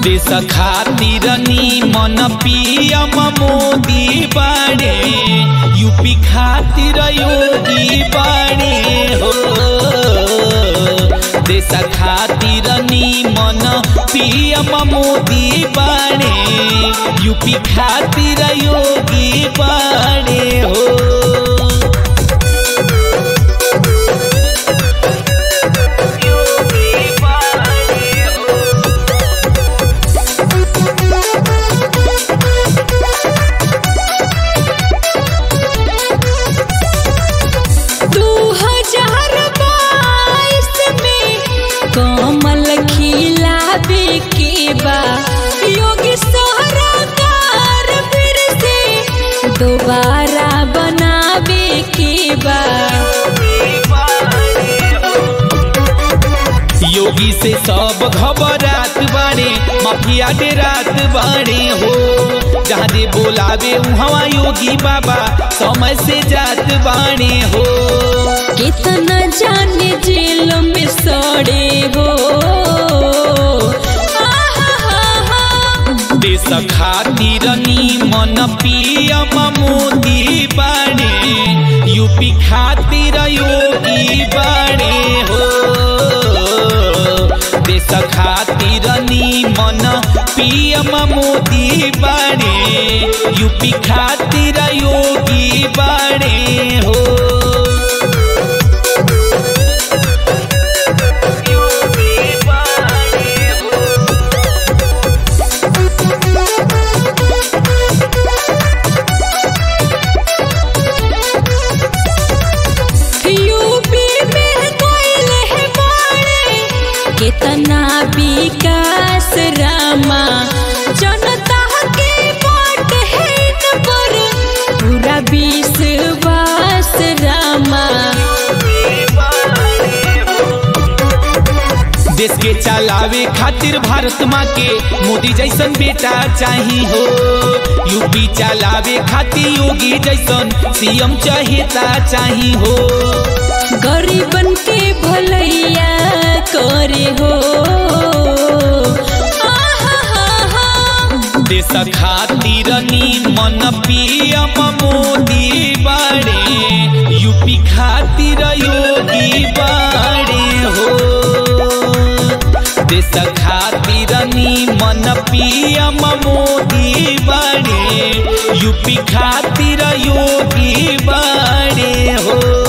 देश खातिर मन पीएम मोदी बाड़े यूपी खातिर योगी बाड़े हो देश खातिर मन पीएम मोदी बाड़े यूपी खातिर योगी बाड़े हो दू हजार बाईस में कमल खिलावे के बा योगी सरकार फिर से दोबारा बनावे के बा योगी से सब घबरात बाड़े माफिया डेरात बाड़े हो जहाँ दे बोलावे उहवा योगी बाबा समय से जात बाड़े हो कितना जाने जेल में सड़े हो आहा देश खातिर मन पीएम मोदी बाड़े यूपी खातिर योगी बाड़े हो देश खातिर मन पीएम मोदी बाड़े यूपी खातिर योगी बाड़े हो यूपी में कोयल है बाड़े कितना विकास रामा जनता के वोट है इन पर पूरा विश्वास रामा देश के चलावे खातिर भारत माँ के मोदी जैसन बेटा चाही हो यूपी चलावे खातिर योगी जैसन सीएम चहेता चाही हो गरीबन के भलैया करे हो आहा देश खातिर मन पीएम मोदी बाड़े यूपी खातिर योगी बाड़े हो देश खातिर मन पीएम मोदी बाड़े यूपी खातिर योगी बाड़े हो